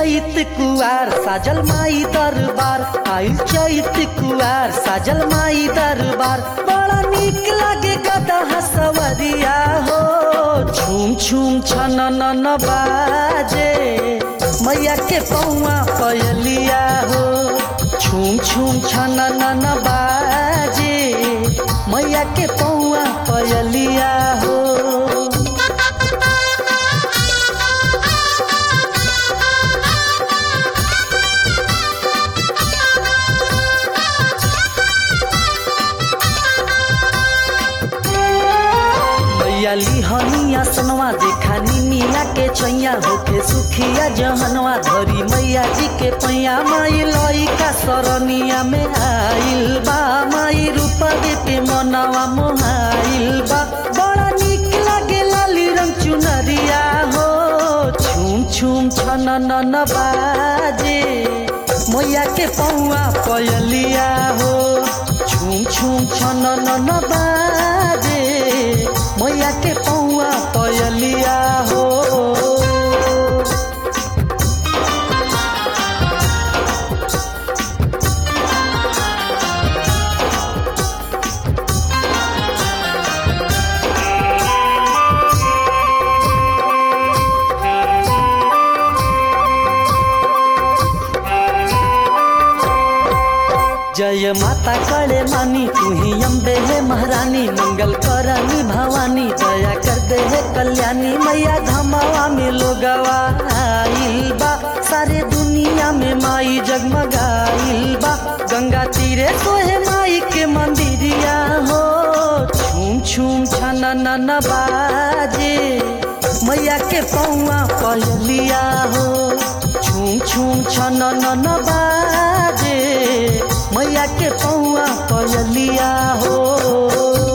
चैत कुआर साजल माई दरबार आइल चैत कुआर साजल माई दरबार बड़ा निक लागे गदा हसवरिया हो छूम छूम छन न बाजे मैया के पौआ पयलिया हो छूम छूम छन न बाजे मैया के पौआ पयलिया हो मैया लिहनिया सनवा देखा निमिया के छैया होके सुखिया जहनवा धरी मैया जी के पैया माई लइका सरनिया में आइल बा माई रूपवे पे मनवा मोहाइल बा बड़ा निक लागे लाली रंग चुनरिया हो छूम छूम छन न बाजे मैया के पौआ पयलिया हो छूम छूम छन न बाजे मैया के पौआ पयलिया हो जय माता करे मानी तू ही अम्बे है महारानी मंगल करनी भवानी दया कर दे है कल्याणी मैया धमावा में लोगवा आइल बा सारे दुनिया में माई जगमगाइल बा गंगा तीरे सोहे माई के मंदिरिया हो छूम छूम छन न बाजे मैया के पौआ पहलिया हो छूम छूम छन न बाजे मैया के पौआ पयलिया हो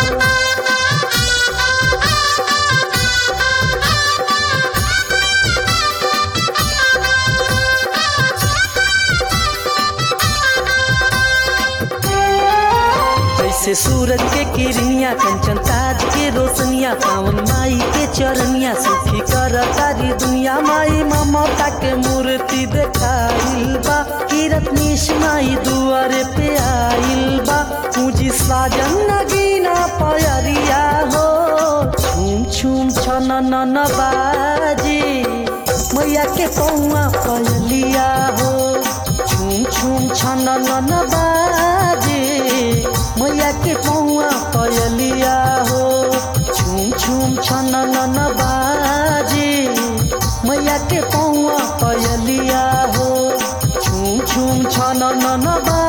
जैसे सूरज के किरनिया कंचन ताज के रोशनिया पावन माई के चरनिया सुखी कर तारी दुनिया माई ममता के मूर्ति देखाइल बा किरत निश माई दुआरे पे आइल बा पूजी साजन नगीना पयरिया हो छूम छूम छन न बाजी मैया के पौआ पयलिया हो छूम छूम छन न बाजे मैया के पौआ पयलिया हो छूम छूम छन न बाजे मैया के पौआ पयलिया हो छूम छूम छन न बाजे